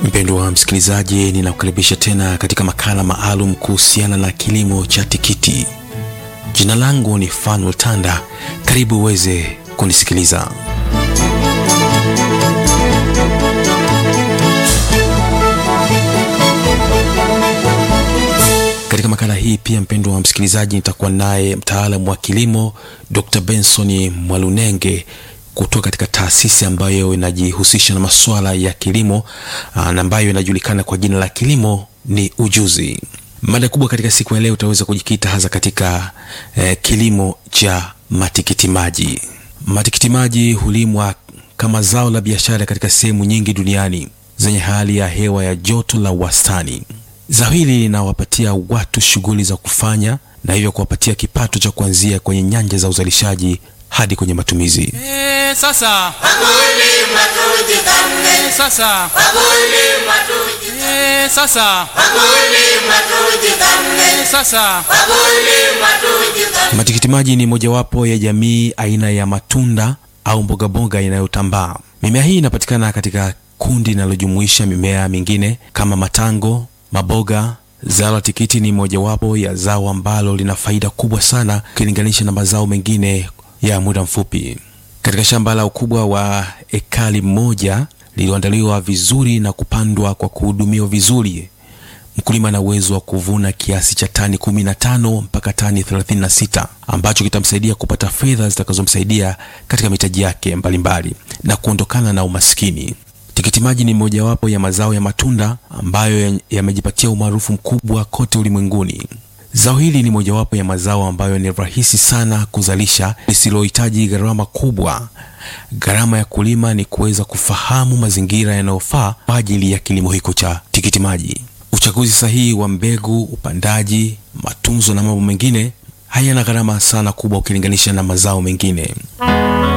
Mpendwa wa msikilizaji, ninakukaribisha tena katika makala maalum kuhusiana na kilimo cha tikiti. Jina langu ni Fanuel Tanda, karibu uweze kunisikiliza. Katika makala hii pia, mpendwa wa msikilizaji, nitakuwa naye mtaalamu wa kilimo Dr. Benson Mwalunenge kutoka katika taasisi ambayo inajihusisha na masuala ya kilimo na ambayo inajulikana kwa jina la Kilimo ni Ujuzi. Mada kubwa katika siku ya leo utaweza kujikita hasa katika eh, kilimo cha matikiti maji. Matikiti maji hulimwa kama zao la biashara katika sehemu nyingi duniani zenye hali ya hewa ya joto la wastani. Zao hili linawapatia watu shughuli za kufanya na hivyo kuwapatia kipato cha kuanzia kwenye nyanja za uzalishaji hadi kwenye matumizi. Eh, sasa Wakulima tujithamini, eh, sasa wakulima tujithamini, eh, sasa wakulima tujithamini, eh, sasa wakulima tujithamini. Matikiti maji ni mojawapo ya jamii aina ya matunda au mbogamboga inayotambaa. Mimea hii inapatikana katika kundi linalojumuisha mimea mingine kama matango, maboga. Zao la tikiti ni mojawapo ya zao ambalo lina faida kubwa sana ukilinganisha na mazao mengine ya muda mfupi. Katika shamba la ukubwa wa ekari moja lililoandaliwa vizuri na kupandwa kwa kuhudumiwa vizuri, mkulima ana uwezo wa kuvuna kiasi cha tani 15 mpaka tani 36 ambacho kitamsaidia kupata fedha zitakazomsaidia katika mitaji yake mbalimbali na kuondokana na umaskini. Tikiti maji ni mojawapo ya mazao ya matunda ambayo yamejipatia umaarufu mkubwa kote ulimwenguni. Zao hili ni mojawapo ya mazao ambayo ni rahisi sana kuzalisha, lisilohitaji gharama kubwa. Gharama ya kulima ni kuweza kufahamu mazingira yanayofaa kwa ajili ya kilimo hiko cha tikiti maji. Uchaguzi sahihi wa mbegu, upandaji, matunzo na mambo mengine hayana gharama sana kubwa ukilinganisha na mazao mengine.